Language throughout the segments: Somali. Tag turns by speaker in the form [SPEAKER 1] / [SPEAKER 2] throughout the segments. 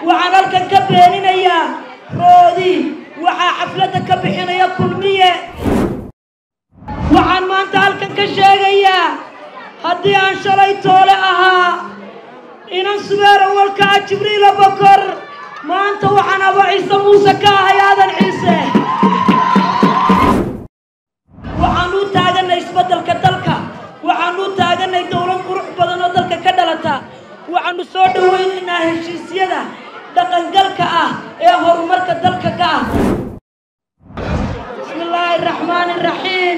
[SPEAKER 1] waxaan halkan ka beeninayaa roodi waxaa xafladda ka bixinaya kulmiye waxaan maanta halkan ka sheegayaa haddii aan shalay toole ahaa inan subeer awalka ah jibriila bokor maanta waxaan aba ciise muuse ka ahay aadan ciise waxaan u taaganay isbeddelka dalka waxaan u taaganay dowlad qurux badan oo dalka ka dhalata waxaanu soo dhowaynaynaa heshiisyada dhaqangalka ah ee horumarka dalka ka ah bismi illaahi araxmaani iraxiim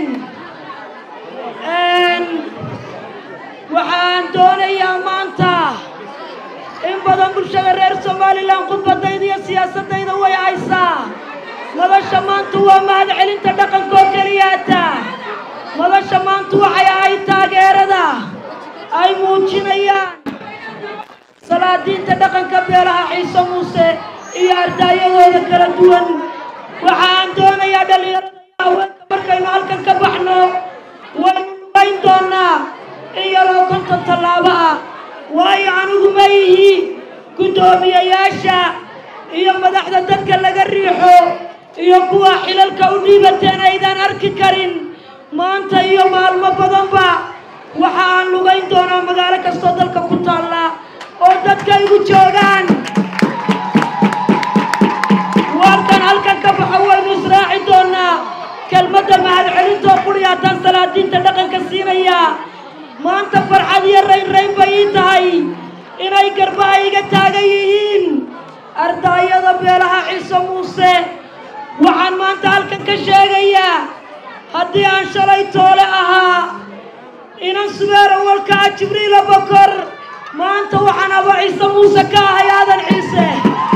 [SPEAKER 1] waxaan doonayaa maanta in badan bulshada reer somalilan khudbadayda iyo siyaasadayda way haysaa madasha maanta waa mahad celinta dhaqankoo keliyaata madasha maanta waxay ahayd taageerada ay muujinayaan salaadiinta dhaqanka beelaha ciise muuse iyo ardaayadooda kala duwan waxaan doonayaa dhallinyarada iyo haweenka markaynu halkan ka baxno waynu lugayn doonaa in yaroo konton tallaabo ah waayo anigu ma ihi guddoomiyayaasha iyo madaxda dadka laga riixo iyo kuwa xilalka u dhiibateen aydaan arki karin maanta iyo maalmo badanba waxa aan lugayn doonaa magaalo kastoo dalka ku taalla oo dadka igu joogaan warkan halkan ka baxo waynu israaci doonaa kelmadda mahad celintoo quriyaataan salaadiinta dhaqanka siinaya maanta farxad iyo raynrayn bay ii tahay inay garbaha iga taagan yihiin ardaayada beelaha ciise muuse waxaan maanta halkan ka sheegayaa haddii aan shalay toole ahaa inan subeer awalka ah jibriila bokor maanta waxaan aba ciise muuse ka ahay aadan ciise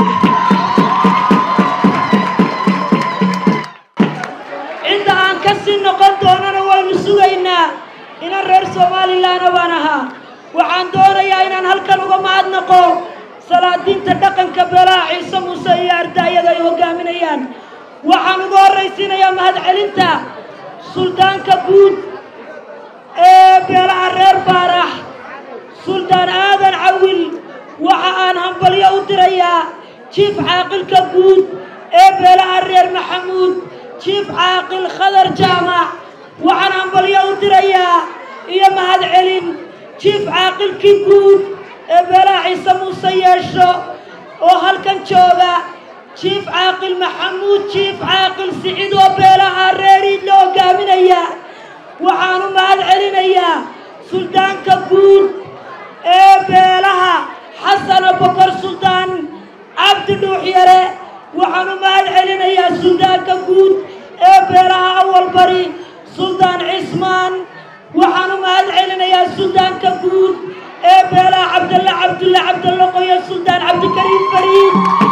[SPEAKER 1] cidda aan ka sii noqon doonana waynu sugaynaa inan reer somalilanna baan ahaa waxaan doonayaa inaan halkan uga mahadnaqo salaadiinta dhaqanka beelaha ciise muuse iyo ardaayada ay hogaaminayaan waxaan uga horraysiinayaa mahad celinta suldaanka guud ee beelaha reer baarax suldaan aadan cawil waxa aan hambalyo u dirayaa jiif caaqilka guud ee beelaha reer maxamuud jiif caaqil khadar jaamac waxaan hambalyo u dirayaa iyo mahad celin jiif caaqilkii guud ee beelaha ciise muuse yeesho oo halkan jooga jiif caaqil maxamuud jiif caaqil sicid oo beelaha reeriid la hogaaminaya waxaan u mahad celinayaa suldaanka guud ee beelaha xasana bokor suldaan cabdi dhuuxyare waxaan u mahad celinayaa suldaanka guud ee beelaha awal bari suldaan cismaan waxaan u mahad celinayaa suldaanka guud ee beelaha cabdalle cabdulle cabdalle qoyo suldaan cabdikariim fariid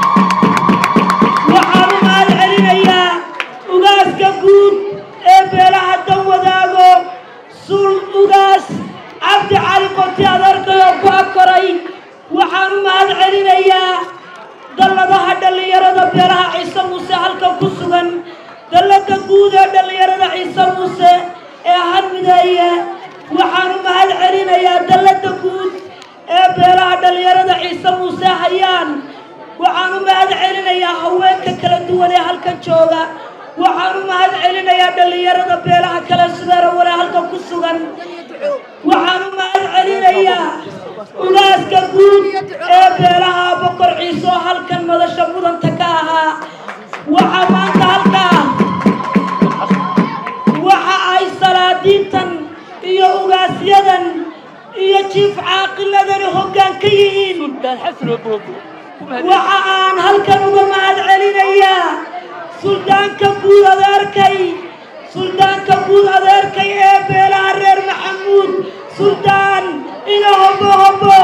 [SPEAKER 1] waxaan u mahad celinayaa ugaaska guud ee beelaha dan wadaago sul ugaas cabdi cali qoti adeerkayoo ku akoray waxaan u mahad celinayaa dalladaha dhallinyarada beelaha ciise muuse halkan ku sugan dallada guud ee dhallinyarada ciise muuse ee hadmideeye waxaan u mahad celinayaa dallada guud ee beelaha dhallinyarada ciise muuse hayaan waxaan u mahad celinayaa haweenka kala duwan ee halkan jooga waxaan u mahad celinayaa dhallinyarada beelaha kale subeera wale halkan ku sugan waxaan u mahad celinayaa ugaaska guud ee beelaha bokor ciise oo halkan madasha mudanta ka ahaa waxaa maanta halkaa waxa ay salaadiintan iyo ugaasyadan iyo jiif caaqiladani hoggaan ka yihiin waxa aan halkan uga mahad celinayaa suldaanka guud adeerkay suldaanka guud adeerkay ee beelaha reer maxamuud suldaan ina hobo hobo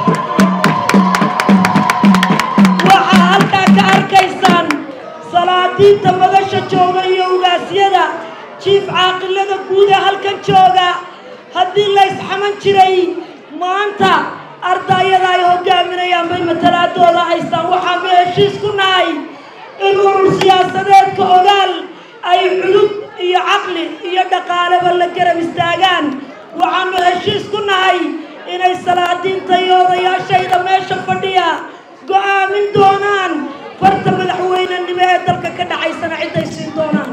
[SPEAKER 1] waxaa halkaa ka arkaysaan salaadiinta madasha jooga iyo ugaasyada jiif caaqilada guud ee halkan jooga haddii la ysxaman jiray maanta ardaayada ay hogaaminayaan bay matalaadooda haystaan waxaanu heshiis ku nahay in urur siyaasadeedka ogaal ay culub iyo caqli iyo dhaqaaleba la garab istaagaan waxaanu heshiis ku nahay inay salaadiinta iyo odayaashayda meesha fadhiya go'aamin doonaan farta madaxweynenimo ee dalka ka dhacaysana cidday siin doonaan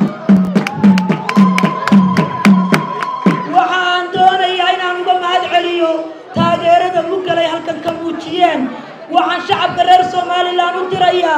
[SPEAKER 1] waxaan doonayaa inaan uga mahad celiyo taageerada mugalay halkan ka muujiyeen waxaan shacabka reer somalilan u dirayaa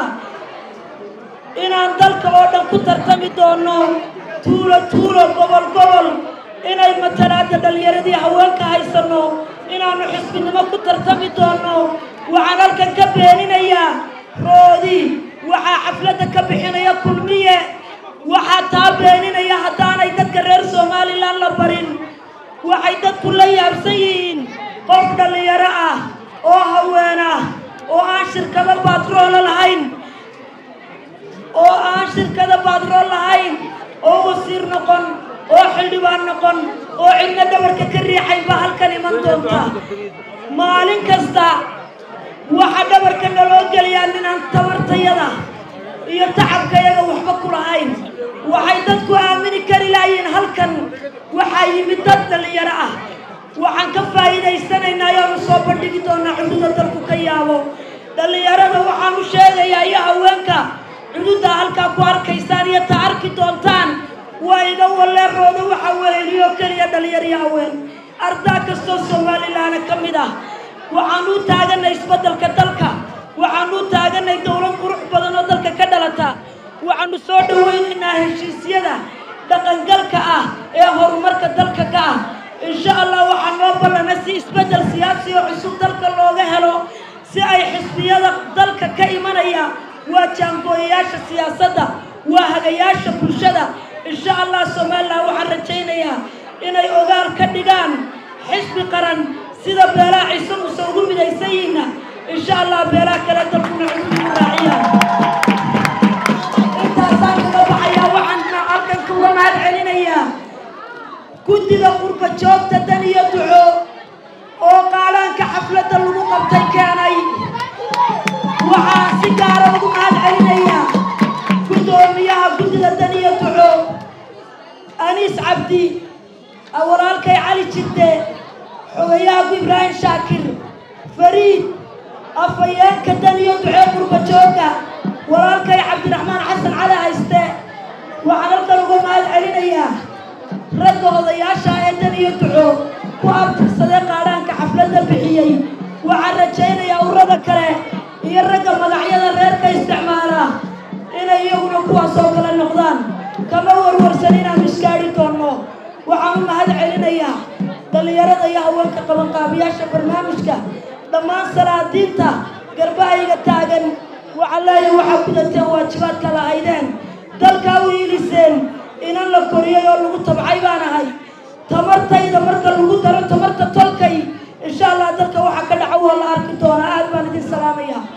[SPEAKER 1] inaan dalka oo dhan ku tartami doono tuulo tuulo gobol gobol inay matalaada dhallinyaradii haweenka haysano inaanu xisbinimo ku tartami doono waxaan halkan ka beeninayaa roodi waxaa xafladda ka bixinaya kulmiye waxaa taa beeninaya haddaanay dadka reer somalilan la barin waxay dadku la yaabsan yihiin qof dhallinyaro ah oo haween ah oo aan shirkado baatroolo lahayn oo aan shirkada baadrool lahayn oo wasiir noqon oo xildhibaan noqon oo cidna dhabarka ka riixayn baa halkan iman doonta maalin kasta waxaa dhabarka naloo geliyaa ninaan tabartayada iyo tacabkayaga waxba ku lahayn waxay dadku aamini kari laayiin halkan waxaa yimid dad dhallinyaro ah waxaan ka faa'iidaysanaynaa ayaanu soo bandhigi doonaa cududa dalku ka yaabo dhallinyarada waxaan u sheegayaa iyo haweenka cududda halkaa ku arkaysaan iyo ta arki doontaan waa iga waleerooda waxa weeliyo keliya dhalinyariyo haween ardaa kastoo somalilaana ka mid ah waxaan u taaganay isbeddelka dalka waxaan u taaganay dowlad qurux badan oo dalka ka dhalata waxaanu soo dhawaynaynaa heshiisyada dhaqangalka ah ee horumarka dalka ka ah insha allah waxaa noo ballana si isbeddel siyaasi oo cusub dalka looga helo si ay xisbiyada dalka ka imanaya waa jaangooyayaasha siyaasadda waa hagayaasha bulshada insha allah somalilan waxaan rajaynayaa inay ogaal ka dhigaan xisbi qaran sida beelaha ciise muse ugu midaysan yihiinna insha allah beelaha kale dalkuna cududu raaciyaan intaasaan kaga baxayaa waxaan halkan kuga mahad celinayaa guddiga qurba joogta dan iyo duco oo qaalaanka xafladda lagu qabtay keenay waxaan si gaara ugu mahad celinayaa guddoomiyaha guddida dan iyo duco aniis cabdi walaalkay cali jidde xogayahaku ibraahim shaakir fariid afhayeenka dan iyo ducee qurba jooga walaalkay cabdiraxmaan xasan cali hayste waxaan halkan uga mahad celinayaa ragga odayaasha ee dan iyo duco ku abtirsadee qaadhaanka xafladda bixiyey waxaan rajaynayaa urada kale iyo ragga magacyada reerka isticmaala inay iyaguna kuwaas oo kale noqdaan kama warwarsan inaanu iskaadhi doonno waxaan u mahad celinayaa dhallinyarada iyo haweenka qabanqaabiyaasha barnaamijka dhammaan salaadiinta garbahayga taagan waxaan leeyahay waxaa gudateen waajibaadka lahaydeen dalkaa u iiliseen inan la koriyey oo lagu tabcay baan ahay tamartayda marka lagu daro tamarta tolkay